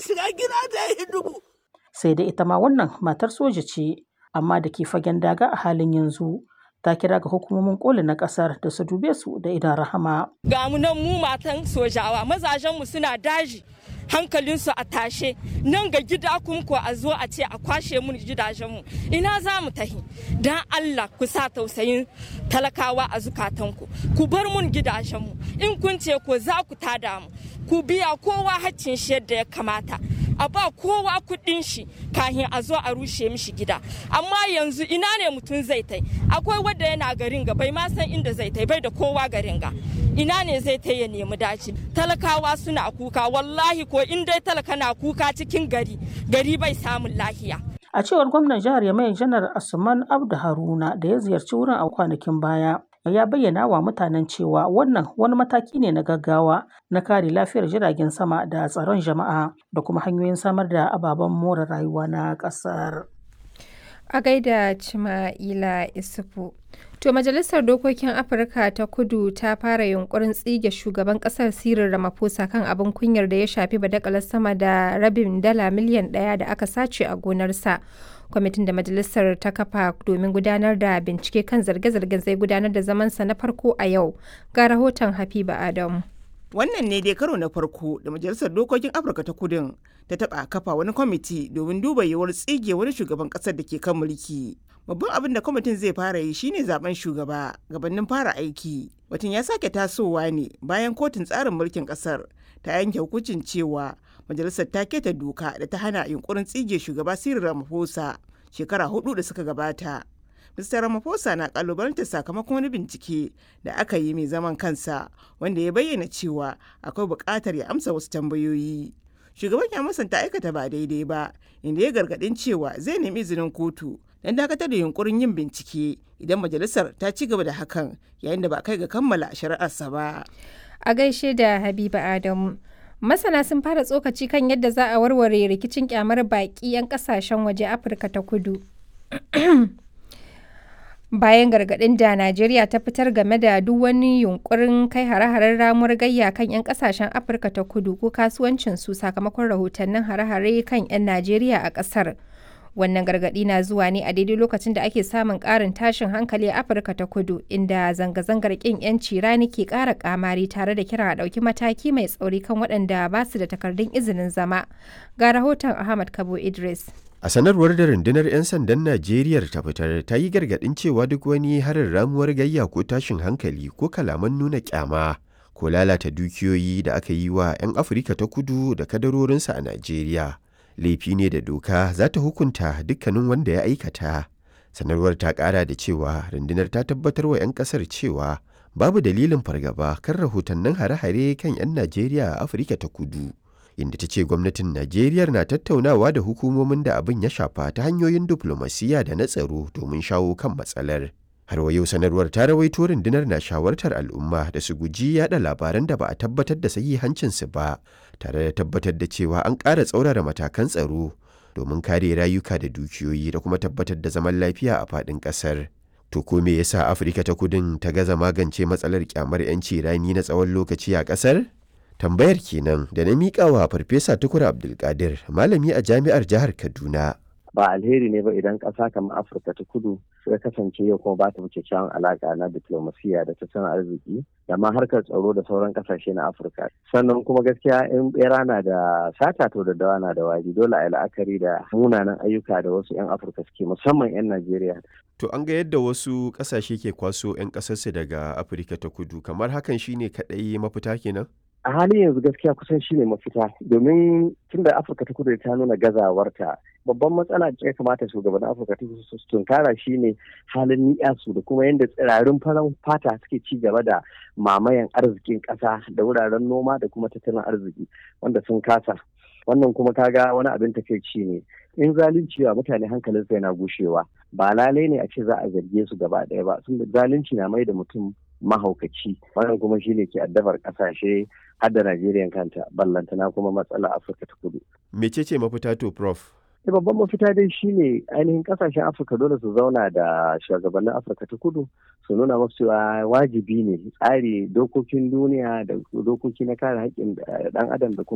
shiga gida ta yi dubu. Sai dai ita ma wannan matar soja ce, amma da ke fagen daga a halin yanzu. Ta kira ga hukumomin koli na kasar da su dube su da idan rahama. Ga mu nan mu matan sojawa mazajenmu suna daji. hankalinsu a tashe nan ga gida kuma ko a zo a ce a kwashe mun gidajenmu ina za mu tahi don allah ku sa tausayin talakawa a zukatanku ku bar mun gidajenmu in kun ce ko za ku tada mu ku biya kowa haccin shi yadda ya kamata a ba kowa kuɗin shi kahin a zo a rushe mishi gida amma yanzu ina ne mutum zai tai akwai wadda yana garin ga bai ma san inda zai tai bai da kowa garin ga ina ne zai ta ya nemi daci talakawa suna kuka wallahi ko in dai talaka na kuka cikin gari gari bai samun lahiya a cewar gwamnan jihar yamai janar asuman abdu haruna da ya ziyarci wurin a kwanakin baya ya bayyana wa mutanen cewa wannan wani mataki ne na gaggawa na kare lafiyar jiragen sama da tsaron jama'a da kuma hanyoyin samar da ababen more rayuwa na ƙasar. A gaida Cima'ila Isufu. To Majalisar Dokokin Afirka ta Kudu ta fara yunkurin tsige shugaban kasar Cyril Ramaphosa kan abin kunyar da ya shafi badakalar sama da rabin dala miliyan ɗaya da aka sace a gonarsa. Kwamitin da Majalisar ta kafa domin gudanar da bincike kan zarge-zargen zai gudanar da zamansa na farko a yau. Ga rahoton Habiba Adamu. Wannan ne dai karo na farko da Majalisar Dokokin Afirka ta Kudin ta taɓa kafa wani kwamiti domin duba yiwuwar tsige wani shugaban ƙasar da ke kan mulki. Babban abin da kwamitin zai fara yi shine zaben shugaba gabanin fara aiki. Batun ya sake tasowa ne bayan kotun tsarin mulkin ƙasar ta yanke hukuncin cewa majalisar ta keta doka da ta hana yunkurin tsige shugaba Cyril Ramaphosa shekara hudu da suka gabata. Mr. Ramaphosa na kalubalantar sakamakon wani bincike da aka yi mai zaman kansa wanda ya bayyana cewa akwai buƙatar ya amsa wasu tambayoyi. Shugaban ya musanta aikata ba daidai ba, inda ya gargaɗin cewa zai nemi izinin kotu don dakatar da yunkurin yin bincike idan majalisar ta ci gaba da hakan yayin da ba kai ga kammala shari'arsa ba. A gaishe da Habiba Adamu. Masana sun fara tsokaci kan yadda za a warware rikicin kyamar baƙi 'yan ƙasashen waje Afirka ta kudu. bayan gargaɗin da Najeriya ta fitar game da duk wani yunkurin kai hare-haren ramuwar gayya kan 'yan kasashen Afirka ta kudu ko kasuwancinsu sakamakon rahotannin hare-hare kan 'yan Najeriya a ƙasar. Wannan gargaɗi na zuwa ne a daidai lokacin da ake samun ƙarin tashin hankali a Afirka ta kudu, inda zanga-zangar ƙin 'yanci rani ke ƙara ƙamari tare da kira a ɗauki mataki mai tsauri kan waɗanda ba su da takardun izinin zama. Ga rahoton Ahmad Kabo Idris. A sanarwar da rundunar 'yan sandan Najeriya ta fitar ta yi gargaɗin cewa duk wani harin ramuwar gayya ko tashin hankali ko kalaman nuna kyama ko lalata dukiyoyi da aka yi wa 'yan Afirka ta kudu da kadarorinsa a Najeriya. Laifi ne da doka za ta hukunta dukkanin wanda ya aikata. Sanarwar ta ƙara da cewa rundunar ta tabbatar wa 'yan ƙasar cewa babu dalilin fargaba kan rahotannin hare-hare kan 'yan Najeriya a Afirka ta kudu. inda ta ce gwamnatin Najeriya na tattaunawa da hukumomin da abin ya shafa ta hanyoyin diflomasiyya da na tsaro domin shawo kan matsalar. Har wa yau sanarwar ta rawaito rundunar na shawartar al'umma da su guji yada labaran da ba a tabbatar da sahihancinsu ba, tare da tabbatar da cewa an ƙara tsaurara matakan tsaro domin kare rayuka da dukiyoyi da kuma tabbatar da zaman lafiya a faɗin ƙasar. To ko me yasa Afirka ta kudin ta gaza magance matsalar kyamar 'yanci rani na tsawon lokaci a ƙasar? tambayar kenan da na miƙa wa farfesa tukur abdulkadir malami a jami'ar jihar kaduna ba alheri ne ba idan ƙasa kamar afirka ta kudu ya kasance yau kuma ba ta wuce kyawun alaƙa na diplomasiya da tattalin arziki da ma harkar tsaro da sauran ƙasashe na afirka sannan kuma gaskiya in bera na da sata to da dawa na da wari dole a yi la'akari da munanan ayyuka da wasu 'yan afirka suke musamman 'yan najeriya to an ga yadda wasu ƙasashe ke kwaso 'yan ƙasarsu daga afirka ta kudu kamar hakan shine kaɗai mafita kenan a halin yanzu gaskiya kusan shine mafita domin tunda afirka ta kudu ta nuna gazawarta babban matsala da ya kamata shugaban afirka ta kudu su tunkara shine halin ni'yasu da kuma yadda tsirarin farar fata suke ci gaba da mamayan arzikin ƙasa da wuraren noma da kuma tattalin arziki wanda sun kasa wannan kuma kaga wani abin takaici ne in zalunci wa mutane hankalinsa yana gushewa ba lalai ne a ce za a zarge su gaba ɗaya ba sun zalunci na mai da mutum mahaukaci wannan kuma shine ke addabar kasashe har da Najeriya kanta ballantana kuma matsala Afirka ta kudu. Mecece mafita to prof? Da babban mafita dai shine ainihin kasashen Afirka dole su zauna da shugabannin Afirka ta kudu su nuna masu cewa wajibi ne tsari dokokin duniya da dokoki na kare haƙƙin ɗan adam da kuma